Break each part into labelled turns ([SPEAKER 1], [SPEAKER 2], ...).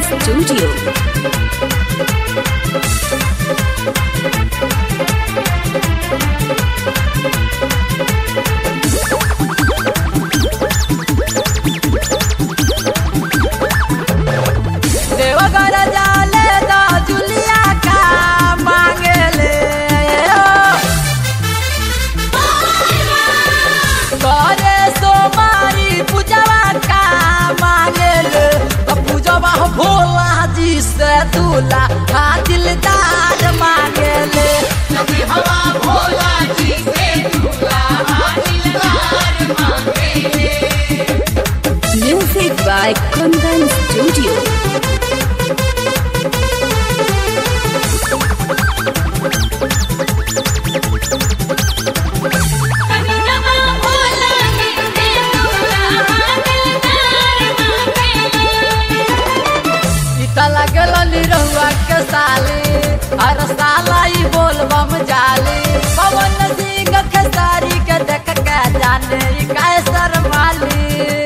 [SPEAKER 1] Studio.
[SPEAKER 2] Deoghar जाले दा जुलिया का मांगेले करे सोमारी पूजवा का मांगेले तो पूजवा भोला जी से दूल्हा हाँ दिलदार मांगेले
[SPEAKER 1] Music by Kundan Studio.
[SPEAKER 2] इता लगल निरहुआ के साली हर साला ई बोलबम जाली पवन सिंह खेसारी के देख के जाने ई कैसर माली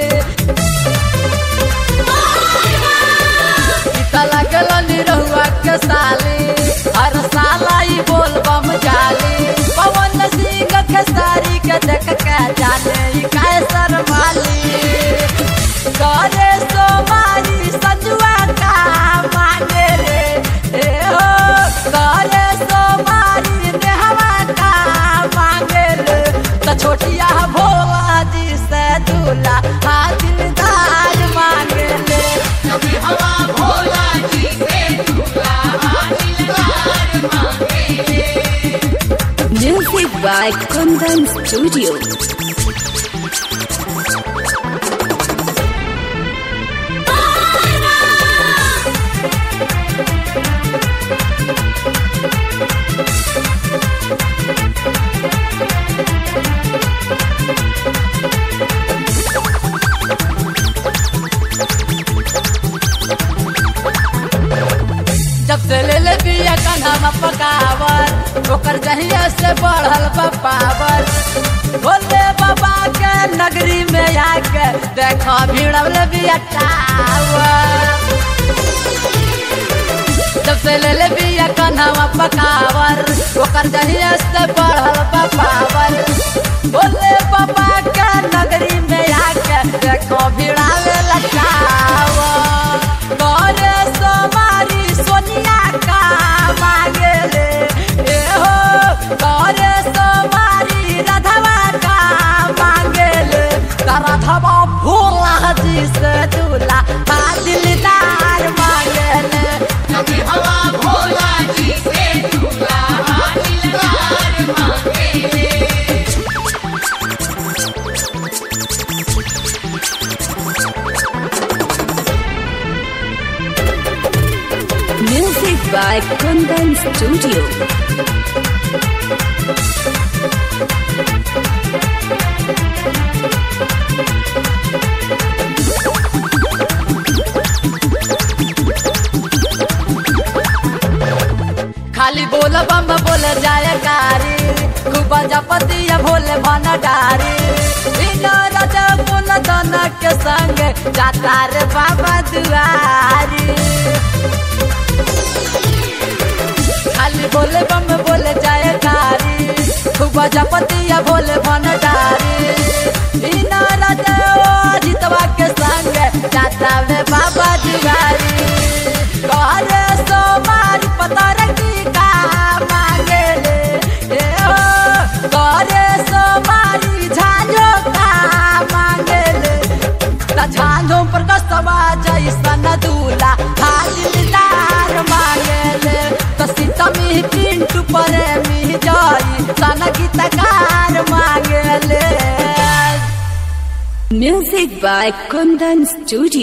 [SPEAKER 2] इता लगल निरहुआ के साली हर साला ई बोलबम जाली पवन सिंह खेसारी के देख के जाने ई कैसर माली करे सोमारी संजुआ का माने रे ए हो करे सोमारी नेहवा का मांगे रे त छोटिया भोला जी से दूल्हा हाँ दिलदार मांगे ले
[SPEAKER 1] Music by Kundan Studio.
[SPEAKER 2] जब से ले ले बिया कन्हवा पकावर ओकर जहिया से बढ़ल बा पावर भोले बाबा के नगरी में आके देखो भिड़ल बिया टावर जब से ले ले बिया कन्हवा पकावर ओकर जहिया से बढ़ल बा पावर भोले बाबा के नगरी में आके देखो भिड़ावे लटावर करे सोमारी सोनिया का मांगे ले ए हो करे सोमारी राधवा का मांगे ले राधवा भोला जी से दूल्हा हाँ दिलदार मांगे ले
[SPEAKER 1] Music by Kundan Studio.
[SPEAKER 2] खाली बोल बम बोल जाए कारी खूब जपतिया भोले भंडारी रज पुन दन के संग जाता रे बाबा दुआरी खाली बोले बम बोले जाए कारी खूब जपतिया भोले भंडारी रज जितवा के संग जाता रे बाबा दुआरी करे सोमारी पता रखी का मांगे ले ए हो करे सोमारी झांझो का मांगे ले त झांझो पर कसवा जैसन दूल्हा हालिदार मांगे ले त सीतमी पिंटू पर मी जाई सन गीतकार मांगे ले
[SPEAKER 1] Music by Kundan Studio.